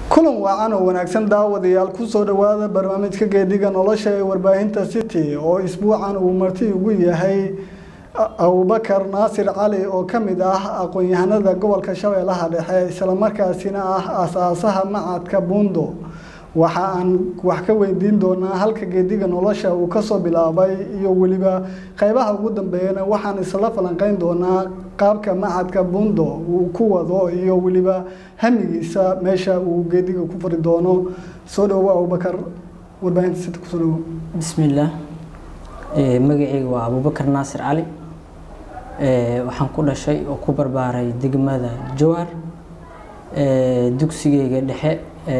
kulan wacan oo wanaagsan daawadayaal kusoo dhowaada barnaamijka geediga nolosha ee warbaahinta city oo isbuucan uu marti ugu yahay abubakar naasir cali oo ka mid ah aqoon-yahanada gobolka shabeellaha dhexe islamarkaasina ah aasaasaha macadka buundo waxa aan wax ka weydiin doonaa halka geediga nolosha uu kasoo bilaabay iyo weliba qeybaha ugu dambeeyana waxaan isla falanqeyn doonaa qaabka macadka buundo uu ku wado iyo weliba hamigiisa meesha uu geediga ku fari doono soo dhowo abubakar warbaahinta sita kusoo dhowo bismillaah magacayga waa abubakar naasir cali waxaan ku dhashay oo ku barbaaray degmada jowhar dugsigeyga dhexe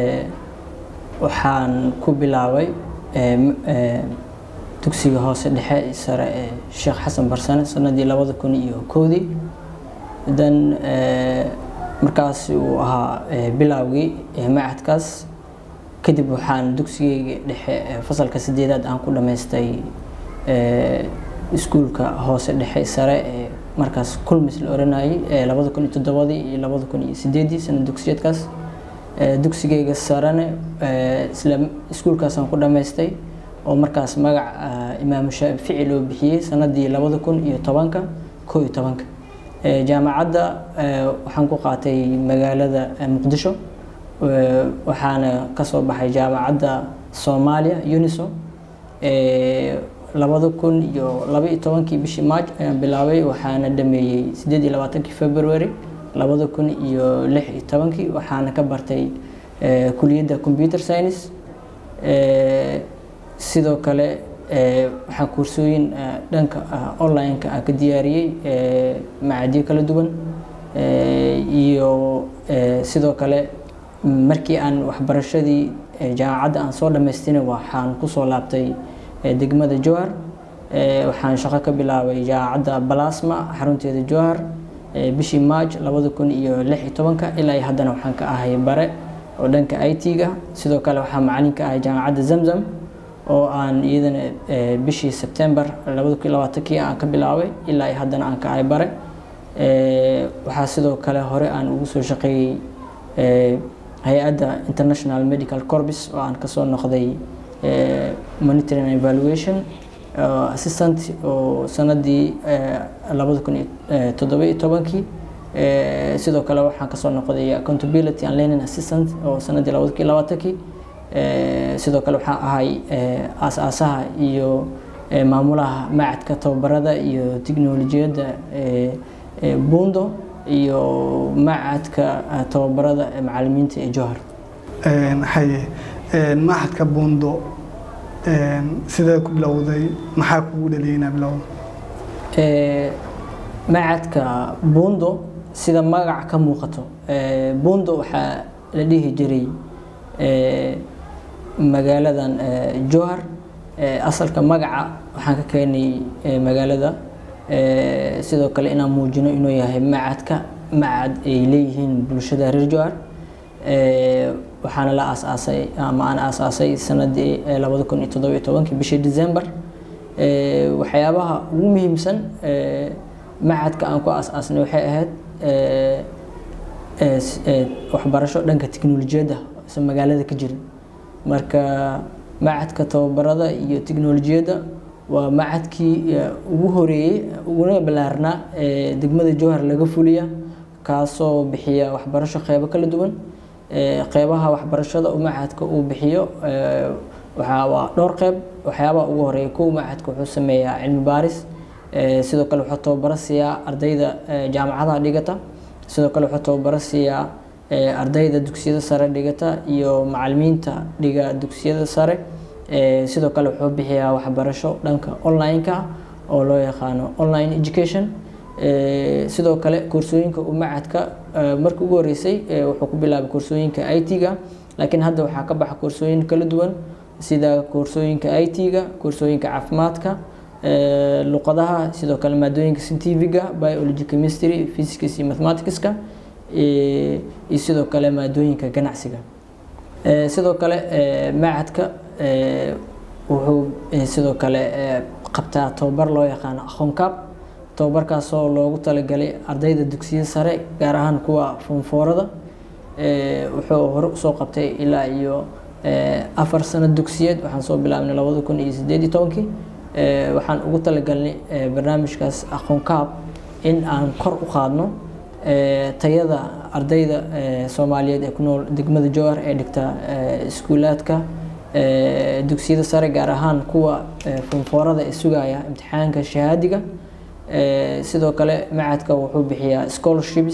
waxaan ku bilaabay dugsiga hoose dhexe sare ee sheekh xasan barsane sanadii labada kun iyo kowdii dan markaas uu ahaa bilowgii macadkaas kadib waxaan dugsigeyga dhexe fasalka sideedaad aan ku dhammaystay iskuulka hoose dhexe sare ee markaas kulmis la oranayay labada kun iyo toddobadii iyo labada kun iyo sideedii sana dugsiyeedkaas dugsigeyga sarene isla iskuulkaasaan ku dhammaystay oo markaas magac imaamu shaafici loo bixiyey sanadii labada kun iyo tobanka koo iyo tobanka jaamacadda waxaan ku qaatay magaalada muqdisho waxaana kasoo baxay jaamacadda soomaaliya uniso labada kun iyo laba iyo tobankii bishii maaj ayaan bilaabay waxaana dhameeyey sideed iyo labaatankii february labada kun iyo lix iyo tobankii waxaana ka bartay kuliyadda computer science sidoo kale waxaan kursooyin dhanka online-ka aan ka diyaariyey macadiyo kala duwan iyo sidoo kale markii aan waxbarashadii jaamacadda aan soo dhamaystina waxaan kusoo laabtay degmada jowhar waxaan shaqo ka bilaabay jaamacadda balasma xarunteeda jowhar bishii maaj labada kun iyo lix iyo tobanka ilaa iyo haddana waxaan ka ahay bare oo dhanka i t-ga sidoo kale waxaa macalin ka ahay jaamacadda zamzam oo aan iyadana bishii sebtember labada kun iyo labaatankii aan ka bilaabay ilaa iyo haddana aan ka ahay bare waxaa sidoo kale hore aan ugu soo shaqeeyey hay-adda international medical corpus oo aan kasoo noqday monitoring and evaluation assistant oo sanadii labada kun iyo toddoba iyo tobankii sidoo kale waxaan kasoo noqday accountability and learning assistant oo sanadii labada kun iyo labaatankii sidoo kale waxaan ahay aas-aasaha iyo maamulaha macadka tababarada iyo tiknolojiyadda buundo iyo macadka tababarada macalimiinta ee johar haye macadka buundo sidee ku bilowday maxaa kugu dhaliyay inaa bilowda macadka buundo sida magac ka muuqato buundo waxaa la dhihi jiray magaaladan johar asalka magaca waxaan ka keenay magaalada sidoo kale inaan muujino inuu yahay macadka macad ay leeyihiin bulshada reer johar waxaana la aasaasay ama aan aasaasay sanadii labada kun iyo toddoba iyo tobankii bishii december waxyaabaha ugu muhiimsan macadka aan ku aasaasnay waxay ahayd waxbarasho dhanka tiknolojiyadda se magaalada ka jira marka macadka tababarada iyo tiknolojiyadda waa macadkii ugu horeeyey uguna ballaarnaa ee degmada jowhar laga fuliya kaasoo bixiya waxbarasho qeybo kala duwan qeybaha waxbarashada uu macadka uu bixiyo waxaa waa dhowr qeyb waxyaabaha ugu horeeya kow macadka wuxuu sameeyaa cilmi baaris sidoo kale wuxuu tababaro siiyaa ardayda jaamacadaha dhigata sidoo kale wuxuu tababaro siiyaa ardayda dugsiyada sare dhigata iyo macalimiinta dhiga dugsiyada sare sidoo kale wuxuu bixiyaa waxbarasho dhanka online-ka oo loo yaqaano online education sidoo kale koorsooyinka uu macadka markii ugu horeysay wuxuu ku bilaabay koorsooyinka i t-ga laakiin hadda waxaa ka baxa koorsooyin kala duwan sida koorsooyinka i t-ga koorsooyinka caafimaadka luqadaha sidoo kale maadooyinka scientifiga biology chemistry physics iyo mathematicska iyo sidoo kale maadooyinka ganacsiga sidoo kale macadka wuxuu sidoo kale qabtaa tababar loo yaqaano aqoonkaab tababarkaasoo loogu talagalay ardayda dugsiyada sare gaar ahaan kuwa foonfoorada wuxuu hore usoo qabtay ilaa iyo afar sano dugsiyeed waxaan soo bilaabnay labada kun iyo sideed iyo tobankii waxaan ugu talagalnay barnaamijkaas aqoon kaab in aan kor u qaadno tayada ardayda soomaaliyeed ee ku nool degmada jowhar ee dhigta iskuulaadka dugsiyada sare gaar ahaan kuwa funfoorada ee sugaya imtixaanka shahaadiga sidoo kale macadka wuxuu bixiyaa scholarships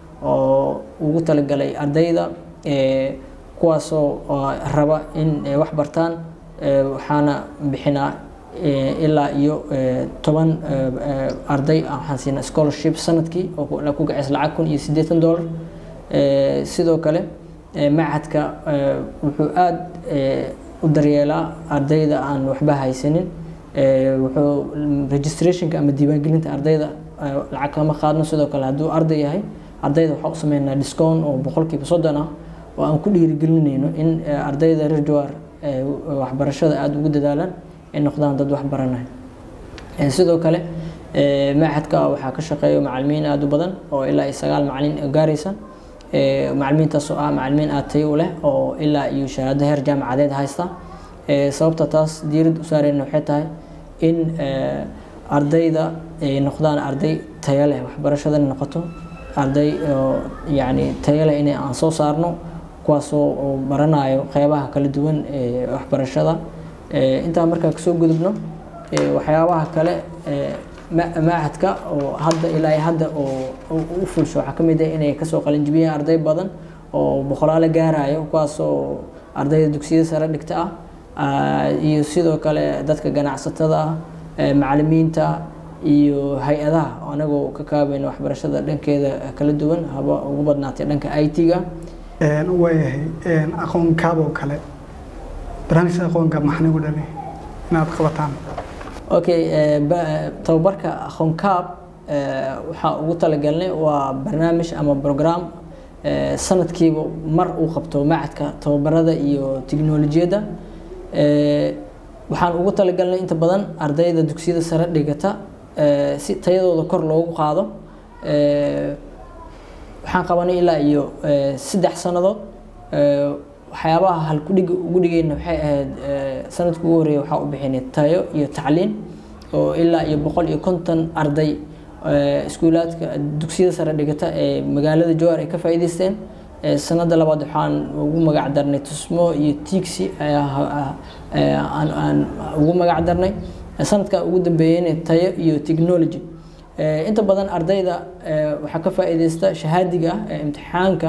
oo ugu talagalay ardayda kuwaasoo raba in wax bartaan waxaana bixinaa ilaa iyo toban arday waxaan siinaa scholarship sanadkii oo ku gaceys lacag kun iyo siddeetan dollar sidoo kale macadka wuxuu aada u daryeelaa ardayda aan waxba haysanin wuxuu registrationka ama diiwaangelinta ardayda lacag kama qaadno sidoo kale hadduu arday yahay ardayda waxaa u sameynaa discount oo boqolkiiba soddon ah oo aan ku dhiirigelinayno in ardayda reer jawaar waxbarashada aada ugu dadaalaan ay noqdaan dad wax baranaya sidoo kale macadka waxaa ka shaqeeya macalimiin aada u badan oo ilaa iyo sagaal macalin gaaraysa macalimiintaas oo ah macalimiin aada tayo u leh oo ilaa iyo shahaado heer jaamacadeed haysta sababta taas diirad u saareyna waxay tahay in ardayda ay noqdaan arday tayo leh waxbarashadana noqoto arday oo yacni tayo leh inay aan soo saarno kuwaasoo baranayo qeybaha kala duwan ee waxbarashada intaa markaa kasoo gudubno waxyaabaha kale macadka oo hadda ilaa hadda oo u fulsho waxaa kamid ah inay kasoo qalinjibiyeen arday badan oo boqolaalo gaarayo kuwaasoo ardayda dugsiyada sare dhigta ah iyo sidoo kale dadka ganacsatada ah macalimiinta iyo hay-adaha anagoo ka kaabayna waxbarashada dhankeeda kala duwan haba ugu badnaatay dhanka i t-ga waayahay aqoon kaaboo kale barnaamijka aqoonka maxaa nagu dhalay inaad qabataan okay tababarka aqoon kaab waxaa ugu talagalnay waa barnaamij ama program sanadkiiba mar uu qabto macadka tababarada iyo tiknolojiyadda waxaan ugu talagalnay inta badan ardayda dugsiyada sare dhigata si tayadooda kor loogu qaado waxaan qabanay ilaa iyo saddex sannadood waxyaabaha halkudhiga ugu dhigayna waxay ahayd sanadkii ugu horreeya waxaa u bixinay tayo iyo tacliin oo ilaa iyo boqol iyo konton arday iskuulaadka dugsiyada sare dhigata ee magaalada jowhar ay ka faa'iidaysteen sanada labaad waxaan ugu magac darnay tusmo iyo tiigsi aan ugu magac darnay sanadka ugu dambeeyeyna tayo iyo technology inta badan ardayda waxaa ka faa'iidaysta shahaadiga ah ee imtixaanka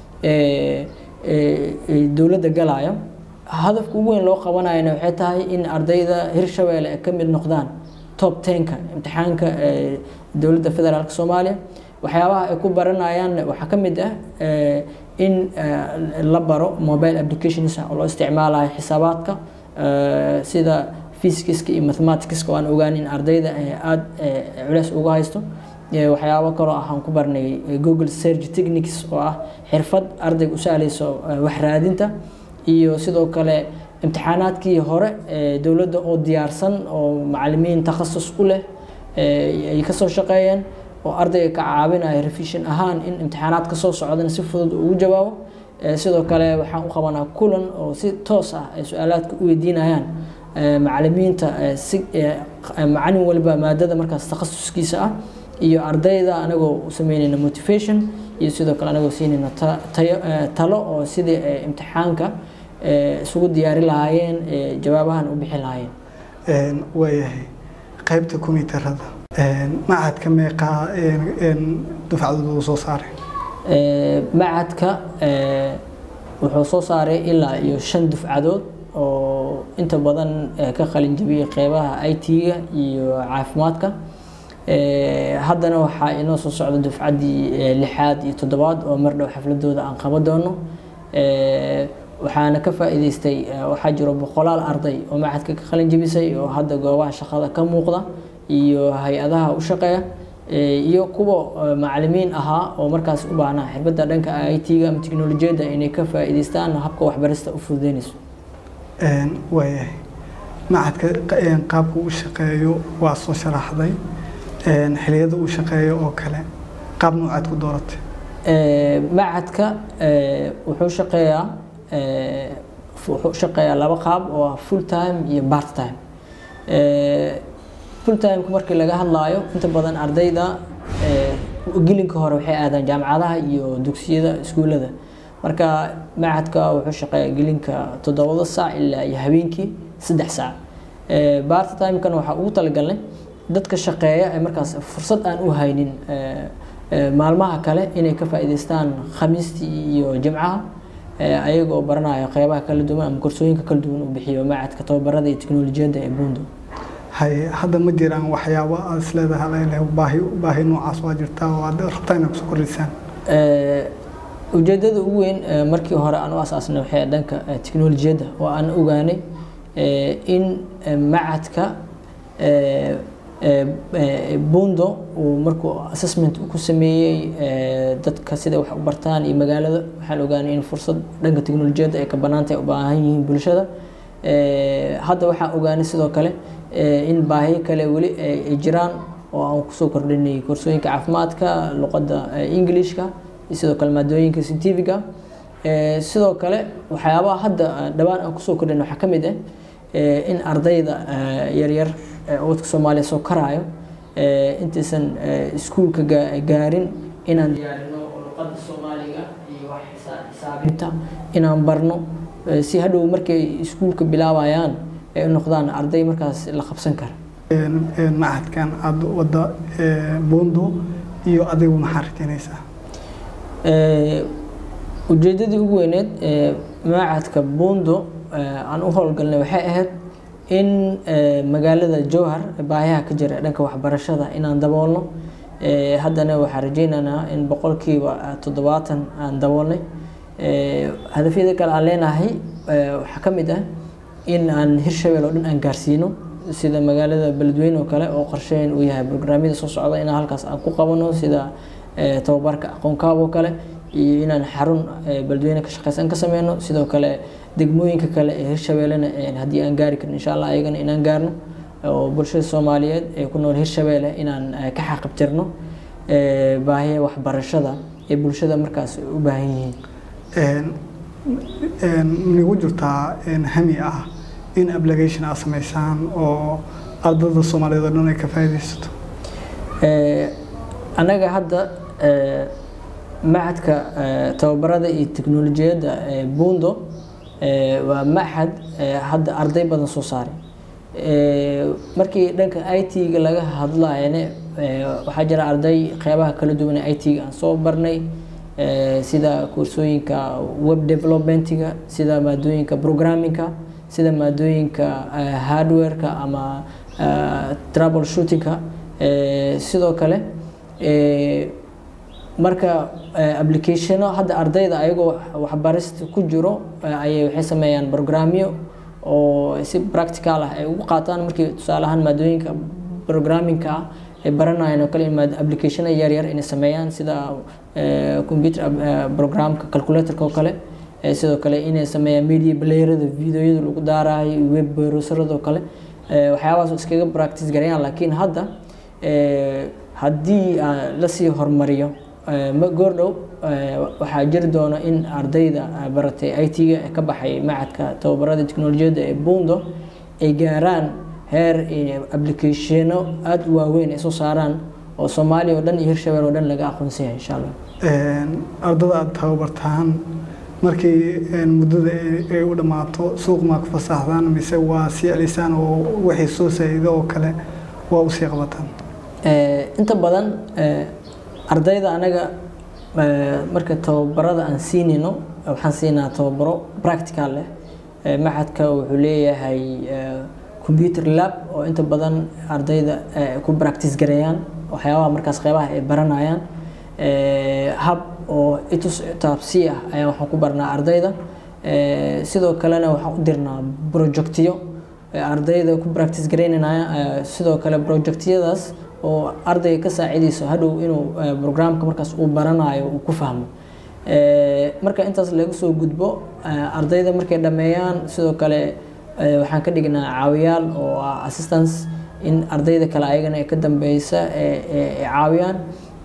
dowladda galaya hadafka ugu weyn loo qabanayana waxay tahay in ardayda hirshabeelle ay ka mid noqdaan top tenka imtixaanka dowladda federaalk soomaaliya waxyaabaha ay ku baranayaan waxaa ka mid ah in la baro mobile applications oo loo isticmaalayo xisaabaadka sida physicska iyo mathematicska waan ogaan in ardayda aada culeys uga haysto waxyaabo kaloo ah aan ku barnay google search techniques oo ah xirfad ardayga u sahlayso wax raadinta iyo sidoo kale imtixaanaadkii hore dowladda oo diyaarsan oo macalimiin takhasus u leh ay kasoo shaqeeyeen oo ardayga ka caawinaya revision ahaan in imtixaanaad kasoo socdana si fudud ugu jawaabo sidoo kale waxaan u qabanaa kulan oo si toos ah ay su-aalaadka u weydiinayaan macalimiinta si macalin waliba maadada markaas takhasuskiisa ah iyo ardayda anagoo u sameynayna motivation iyo sidoo kale anagoo siinayna talo oo sidii imtixaanka isugu diyaari lahaayeen jawaabahan u bixi lahaayeen waayahay qaybta kombiyuutarada macadka meeqaa dufcadooda soo saaray macadka wuxuu soo saaray ilaa iyo shan dufcadood oo inta badan ka qalin jabiyey qeybaha i t-ga iyo caafimaadka haddana waxaa inoo soo socda dufcaddii lixaad iyo toddobaad oo mar dhow xafladooda aan qaban doono waxaana ka faa'iidaystay waxaa jiro boqolaal arday oo macadka ka qalin jabisay oo hadda goobaha shaqada ka muuqda iyo hay-adaha u shaqeeya iyo kuwa macalimiin ahaa oo markaas u baahnaa xirfadda dhanka i t-ga ama teknolojiyadda inay ka faa'iidaystaan habka waxbarista u fududeynayso waayahay macadka qaabka u shaqeeyo waa soo sharaxday xiliyada uu shaqeeyo oo kale qaab noocaad ku dooratay macadka wuxuu shaqeeyaa wuxuu shaqeeyaa laba qaab oo ah full time iyo part time full timeka markii laga hadlaayo inta badan ardayda gelinka hore waxay aadaan jaamacadaha iyo dugsiyada iskuulada marka macadka wuxuu shaqeeyaa gelinka toddobada saac ilaa iyo habeenkii saddex saac part timekana waxaa ugu talagalnay dadka shaqeeya ee markaas fursad aan u haynin maalmaha kale inay ka faa'iidaystaan khamiistii iyo jimcaha ayagoo baranaya qeybaha kala duwan ama korsooyinka kala duwan uu bixiyo macadka tababarada iyo teknolojiyadda ee buundo hay hadda ma jiraan waxyaabo aad is leedahay baahi baahi noocaas waa jirtaa oo aad rabtaa inaad kusoo kordhisaan ujeedada ugu weyn markii hore aan u asaasnay waxay dhanka teknolojiyadda oo aan ogaanay in macadka buundo uu markuu assessment ku sameeyey dadka sida wax u bartaan iyo magaalada waxaan ogaanay in fursad dhanka teknolojiyadda ay ka banaantay u baahan yihiin bulshada hadda waxaan ogaanay sidoo kale in baahiyo kale weli ay jiraan oo aan kusoo kordhinay koorsooyinka caafimaadka luqadda englishka iyo sidoo kale maadooyinka scientifiga sidoo kale waxyaabaha hadda dhawaan aan kusoo kordhin waxaa ka mid ah in ardayda yaryar wadka soomaaliya soo karaayo intaysan iskuulka gaarin inaan diyaarino luqadda soomaaliga iyo wax xisaabinta inaan barno si hadhow markay iskuulka bilaabayaan ay u noqdaan arday markaas la qabsan kara macadkan aada wadda buundo iyo adigu maxaa rajaynaysaa ujeedadii ugu weyneed macadka buundo aan u howlgalnay waxay ahayd in magaalada jowhar baahiyaha ka jira dhanka waxbarashada inaan daboolno haddana waxaan rajeynaynaa in boqolkiiba toddobaatan aan daboolnay hadafyada kale aan leenahay waxaa ka mid ah in aan hirshabeel oo dhan aan gaarsiino sida magaalada beledweyne oo kale oo qorsheyn uu yahay brograamyada soo socda inaan halkaas aan ku qabano sida tababarka aqoonkaab oo kale iyo inaan xarun beledweyne ka shaqeysan ka sameyno sidoo kale degmooyinka kale ee hirshabeellena haddii aan gaari karin insha allah ayagana inaan gaarno oo bulshada soomaaliyeed ee ku nool hirshabeelle inaan ka xaqabtirno baahiya waxbarashada ee bulshada markaas u baahan yihiin nigu jirtaa hami ah in application aad sameysaan oo ardada soomaaliyeed oo dhan ay ka faa'iidaysato annaga hadda macadka tababarada iyo teknolojiyadda buundo waa maxad hadda arday badan soo saaray markii dhanka i t-ga laga hadlayane waxaa jira arday qeybaha kala duwan ee i t-ga aan soo barnay sida koorsooyinka web developmentiga sida maadooyinka programmingka sida maadooyinka hardwareka ama trouble shootingka sidoo kale marka applicationo hadda ardayda ayagoo waxbarista ku jiro ayay waxay sameeyaan programmyo oo si practical ah ay ugu qaataan markii tusaale ahaan maadooyinka programmingka ah ay baranayaan oo kale in applicationo yaryar inay sameeyaan sida computer programka calculatorka oo kale sidoo kale inay sameeyaan media playerada videoyada lagu daarayo web browserada oo kale waxyaabahaas iskaga practice garayaan laakiin hadda haddii lasii horumariyo goordhow waxaa jiri doona in ardayda baratay i t-ga ee ka baxay macadka tababarada teknolojiyadda ee buundo ay gaaraan heer applicationo aada u waaweyn ay soo saaraan oo soomaaliya oo dhan iyo hirshabeel oo dhan laga aqoonsan yahay insha allah ardada aada tababartaan markii muddada ay u dhammaato suuq maa ku fasaxdaan mise waa sii celisaan oo wixii soo saa'ido oo kale waa usii qabataan inta badan ardayda anaga marka tababarada aan siinayno waxaan siinaa tababaro practical leh maxadka wuxuu leeyahay computer lab oo inta badan ardayda ku practice gareeyaan waxyaabaha markaas qeybaha ay baranayaan hab oo itus taabsi ah ayaan waxaan ku barnaa ardayda sidoo kalena waxaan u dirnaa projectiyo ardayda ku practice gareynanaya sidoo kale projectiyadaas oo ardayga ka saacidayso hadhow inuu programka markaas uu baranayo uu ku fahmo marka intaas laga soo gudbo ardayda markay dhammeeyaan sidoo kale waxaan ka dhignaa caawiyaal oo ah assistance in ardayda kale ayagana ay ka dambeysa ay caawiyaan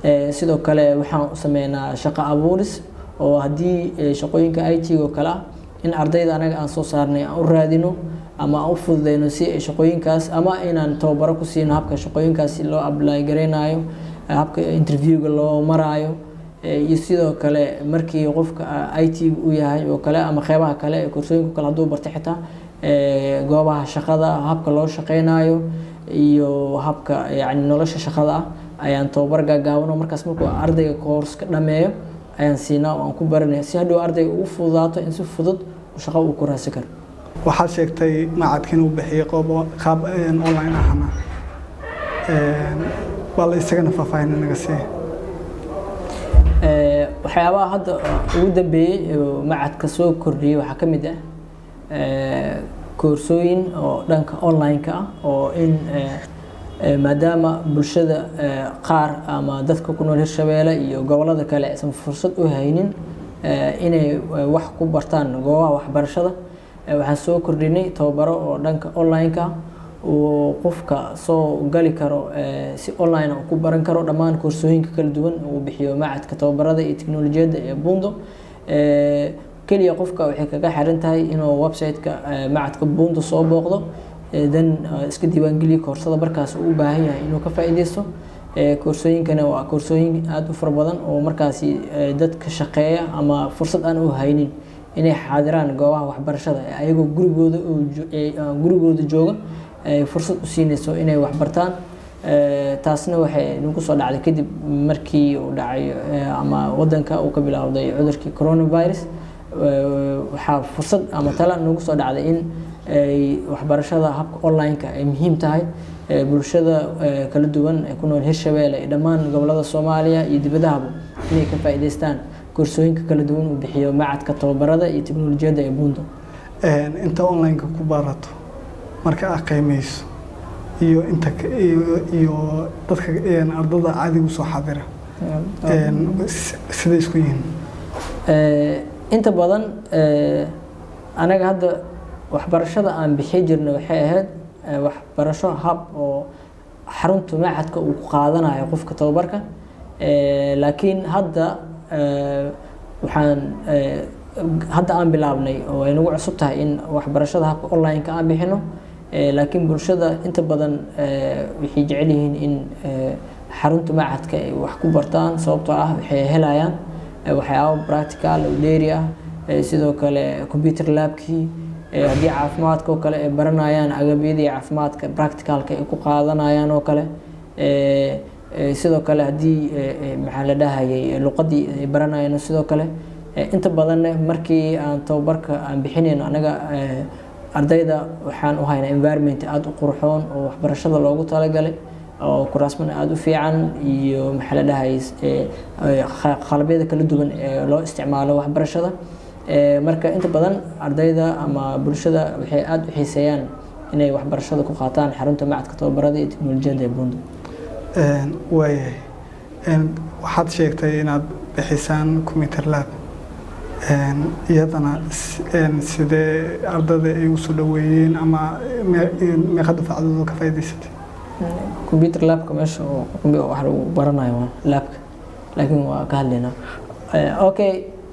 sidoo kale waxaan u sameynaa shaqo abuuris oo haddii shaqooyinka i t oo kale ah in ardayda anaga aan soo saarnay aan u raadino ama aan u fududeyno si ay shaqooyinkaas ama inaan tababaro ku siino habka shaqooyinkaas loo apply gareynayo habka interviewga loo maraayo iyo sidoo kale markii qofka i t u yahay oo kale ama qeybaha kale ee koorsooyinka kale hadduu bartay xitaa goobaha shaqada habka loo shaqeynayo iyo habka yani nolosha shaqada ah ayaan tababar gaagaabano markaas markuu ardayga koorska dhameeyo ayaan siinaa oo aan ku baranaya si hadhow ardayga ugu fududaato in si fudud shaqo uu ku raadsan karo waxaad sheegtay macadkan uu bixiyey qoob qaab online ahna bal isagana faahfaahin naga sii waxyaabaha hadda ugu dambeeyey macadka soo kordhiyey waxaa ka mid ah koorsooyin oo dhanka online-ka ah oo in maadaama bulshada qaar ama dadka ku nool hirshabeelle iyo gobolada kale aysan fursad u haynin inay wax ku bartaan goobaha waxbarashada waxaan soo kordhinay tababaro oo dhanka online-ka uu qofka soo gali karo si online uu ku baran karo dhammaan koorsooyinka kala duwan uu bixiyo macadka tababarada iyo teknolojiyadda ee bundo keliya qofka waxay kaga xiran tahay inuu website-ka macadka bundo soo booqdo dan iska diiwaangeliya koorsada markaas uu u baahan yahay inuu ka faa'iideysto koorsooyinkana waa koorsooyin aada u fara badan oo markaasi dadka shaqeeya ama fursad aan u haynin inay xaadiraan goobaha waxbarashada ayagoo gurigooda gurigooda jooga ay fursad u siinayso inay waxbartaan taasna waxay nagu soo dhacday kadib markii uu dhacay ama wadanka uu ka bilaawday cudurkii coronavirus waxaa fursad ama tala nagu soo dhacday in ay waxbarashada habka online-ka ay muhiim tahay bulshada kala duwan ee ku nool hirshabeelle iyo dhammaan gobolada soomaaliya iyo dibadahaba inay ka faa'iidaystaan koorsooyinka kala duwan uu bixiyo macadka tababarada iyo teknolojiyadda ee bundo inta online-ka ku barato marka aad qiimeyso iyo inta iyo dadka ardada caadiga usoo xadira siday isku yihiin inta badan anaga hadda waxbarashada aan bixi jirna waxay ahayd waxbarasho hab oo xarunta macadka uu ku qaadanayo qofka tababarka laakiin hadda waxaan hadda aan bilaabnay oo ay nagu cusub tahay in waxbarashada habka online-ka aan bixino laakiin bulshada inta badan waxay jecel yihiin in xarunta macadka ay wax ku bartaan sababtoo ah waxay helayaan waxyaabo practical oo dheeri ah sidoo kale computer labkii haddii caafimaadka oo kale ay baranayaan agabyadii caafimaadka practicalka ay ku qaadanayaan oo kale sidoo kale haddii maxaa la dhahayay luqadii ay baranayaan sidoo kale inta badanna markii aan tababarka aan bixinayno anaga ardayda waxaan u haynaa environment aada u qurxoon oo waxbarashada loogu talagalay oo kuraasman aada u fiican iyo maxaa la dhahayay qalabyada kala duwan ee loo isticmaalo waxbarashada marka inta badan ardayda ama bulshada waxay aada u xiiseeyaan inay waxbarashada ku qaataan xarunta macadka tababarada iyo teknolojiyadda ee bundo waayahay waxaad sheegtay inaad bixisaan computer lab iyadana sidee ardada ay usoo dhaweeyeen ama meeqa dufacdooda ka faa'iidaysatay computer labka meesha oo wax lagu baranayo waa labka laakiin waa ka hadlaynaa okay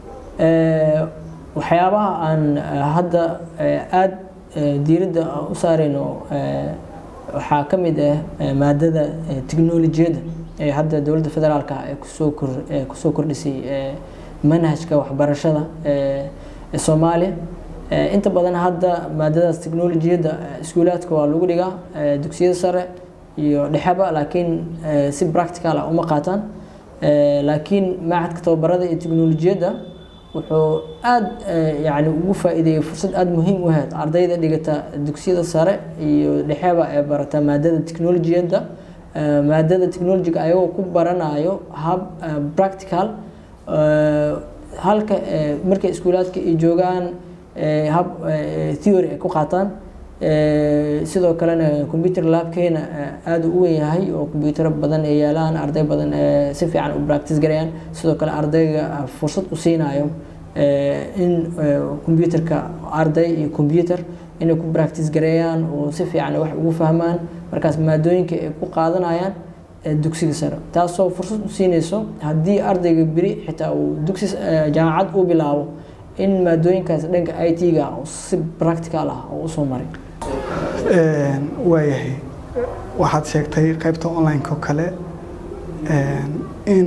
waxyaabaha aan hadda aada diiradda u saarayno waxaa ka mid ah maadada teknolojiyadda ee hadda dowladda federaalka ee kusoo kor kusoo kordhisay manhajka waxbarashada ee soomaaliya inta badan hadda maadadaas teknolojiyadda iskuulaadka waa lagu dhigaa dugsiyada sare iyo dhexeba laakiin si practical ah uma qaataan laakiin macadka tababarada iyo teknolojiyadda wuxuu aada yani ugu faa'iideeyey fursad aada muhiim u ahayd ardayda dhigata dugsiyada sare iyo dhexeba ee barata maadada teknolojiyadda maadada technologiga ayagoo ku baranayo hab practical halka markay iskuulaadka ay joogaan hab theory ay ku qaataan sidoo kalena computer labkeena aada u weyn yahay oo combyutero badan ay yaalaan arday badan si fiican u practice garayaan sidoo kale ardayga fursad u siinayo in combyuterka arday iyo combyuter inay ku practice gareeyaan oo si fiican wax ugu fahmaan markaas maadooyinka ay ku qaadanayaan dugsiga sare taasoo fursad u siinayso haddii ardayga beri xitaa uu dugsi jaamacad u bilaabo in maadooyinkaas dhanka i t-ga si practical ah oo usoo maray waayahay waxaad sheegtay qaybta online-ka oo kale in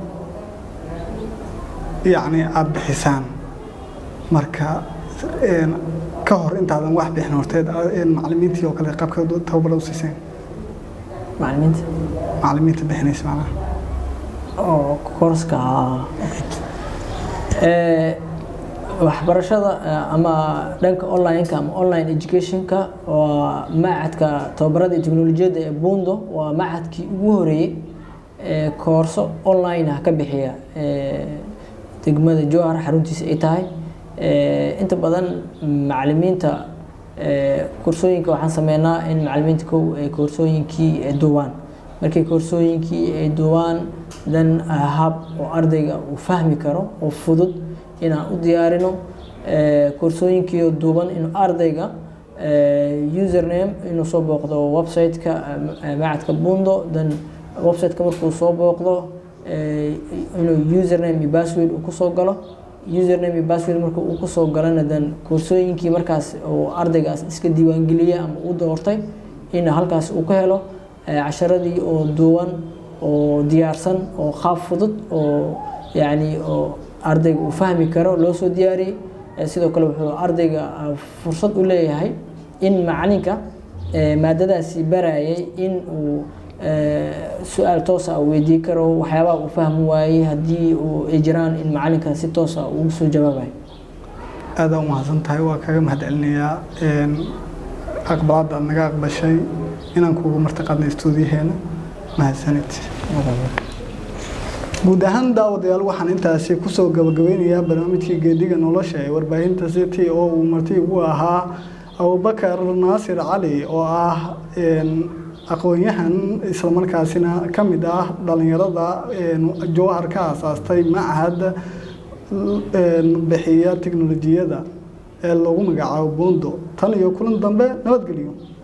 yacni aada bixisaan marka ka hor intaadan wax bixin horteed macalimiintii oo kale qaabka tababara u siiseen macalimiinta macalimiinta bixinaysa macnaha oo koorska waxbarashada ama dhanka online-ka ama online education-ka waa macadka tababarada iyo teknolojiyadda ee bundo waa macadkii ugu horeeyey ee koorso online ah ka bixiya degmada jowhar xaruntiisa ay tahay inta badan macalimiinta koorsooyinka waxaan sameynaa in macalimiinta kow ay koorsooyinkii duubaan markii koorsooyinkii ay duubaan dan hab oo ardayga uu fahmi karo oo fudud inaan u diyaarino koorsooyinkii duuban inuu ardayga username inuu soo booqdo website-ka macadka bundo dan website-ka markuu soo booqdo inuu username iyo password uu kusoo galo username iyo password marka uu kusoo galana dan koorsooyinkii markaas uu ardaygaas iska diiwaangeliyay ama u doortay in halkaas uu ka helo casharadii oo duuban oo diyaarsan oo qaab fudud oo yacni oo ardayga uu fahmi karo loo soo diyaariyey sidoo kale wuxuu ardayga fursad u leeyahay in macalinka maadadaasi barayay in uu su-aal toosa u weydii karo waxyaabaha uu fahmi waayey haddii ay jiraan in macalinka si toosa ugu soo jawaabayo aada u mahadsan tahay waa kaga mahad celinayaa aqbalaadda aad naga aqbashay inaan kuugu martiqaadnay stuudiyaheena mahadsanid guud ahaan daawadayaal waxaan intaasi kusoo gabagabeynayaa barnaamijkii geediga nolosha ee warbaahinta city oo uu marti ugu ahaa abubakar naasir cali oo ah aqoon-yahan islamarkaasina ka mid ah dhalinyarada jowhar ka aasaastay machad bixiya teknolojiyada ee lagu magacaabo bundo tan iyo kulan dambe nabadgelyo